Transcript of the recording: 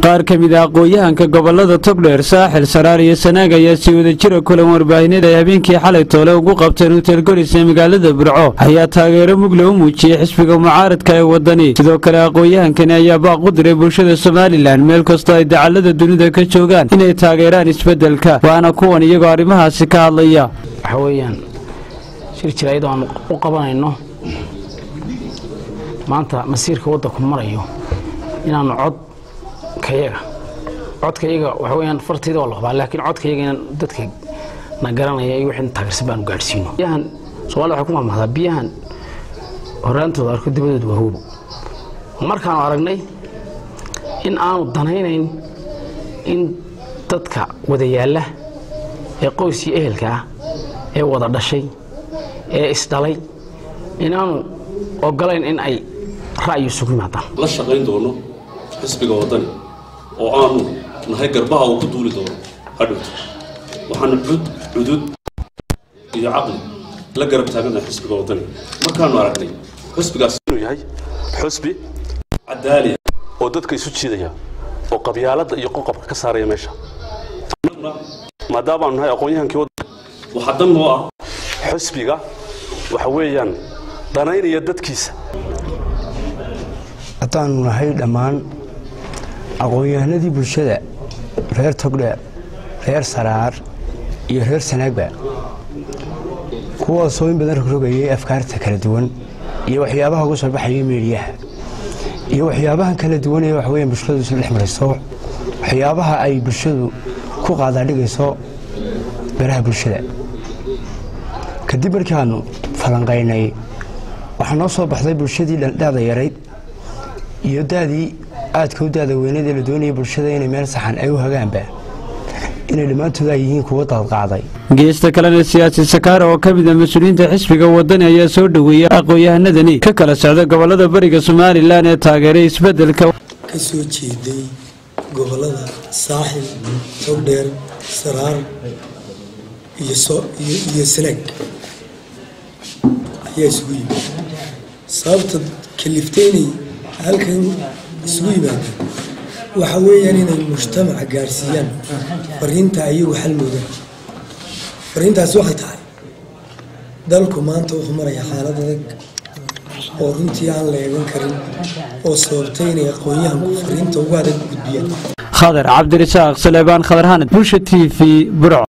qaar ka mid a aqoon-yahanka gobolada togdheer saaxil saraar iyo sanaag ayaa sii wada jira kulan warbaahineed ay habeenkii xalay toole ugu qabteen hotel goris ee magaalada burco ayaa taageero mugle u muujiyey xisbiga mucaaradka ee wadani sidoo kale aqoon-yahankani ayaa baaq u diray bulshada somalilan meel kastoo ay dacallada dunida ka joogaan inay taageeraan isbeddelka waana kuwan iyagoo arrimahaasi ka hadlaya waxa weeyaan shir jira iyadoo aan u qabanayno maanta masiirka waddanku marayo inaanu codkayaga codkayaga waxa weyaan fartayda waa la hubaa laakiin codkayaga inaan dadka na garanaya iyo wixii taageersan baanu gaadhsiino biyahan soomaalida waxay ku mahmahdaa biyahan horaantooda arko dibadooda waa hubo markaanu aragnay in aanu danaynayn in dadka wada yaalla ee qoyskii ehelka ah ee wada dhashay ee isdhalay inaanu ogolayn in ay ra'yi isugu yimaadaan la shaqayn doono xisbiga waddani oo aanu nahay garbaha uu ku duuli doono hadhowto waxaanu cud cudud iyo caqli la garab taaganahay xisbiga waddani markaanu aragnay xisbigaas inuu yahay xusbi cadaaliya oo dadka isu jiidaya oo qabyaaladda iyo qoqobka ka saaraya meesha maadaamaanu nahay aqoon-yahankii waddanka waxaa dan noo ah xusbiga waxa weeyaan danaynaya dadkiisa haddaanu nahay dhammaan aqoon-yahanadii bulshada reer togdheer reer saraar iyo reer sanaagba kuwaasoo in badan rogrogayay afkaarta kala duwan iyo waxyaabaha uga soo baxaya meediyaha iyo waxyaabahan kala duwan ee waxweya bulshadu isla dhex marayso waxyaabaha ay bulshadu ku qaadaadhigayso baraha bulshada kadib markaanu falanqaynay waxaa noo soo baxday bulshadii daada yarayd iyo daadii aadka u daada weyneed ee la doonaya bulshada inay meel saxan ay u hagaanba inay dhammaantood ay yihiin kuwa daadqaaday geesta kalena siyaasi sakaare oo ka mid a mas-uuliyiinta xisbiga wadani ayaa soo dhoweeyey aqoon-yahanadani ka kala socda gobolada bariga somalilan ee taageeray isbeddelka ka soo jeeday gobolada saaxil togdheer saraar iyo sanaag ayaa isugu yimid sababta kalifteynay halkan isugu yimaadeen waxa weeyaan inay mujtamaca gaadhsiiyaan fariinta ayagu xalmoodaan fariintaasi waxay tahay dalku maanta wuxuu marayaa xaalad adag oo runtii aan la eegan karin oo sababtay inay aqoon-yahanku fariinta ugu adag gudbiyaan khadar cabdirasaaq saleebaan khadar hanad bulsha t v burco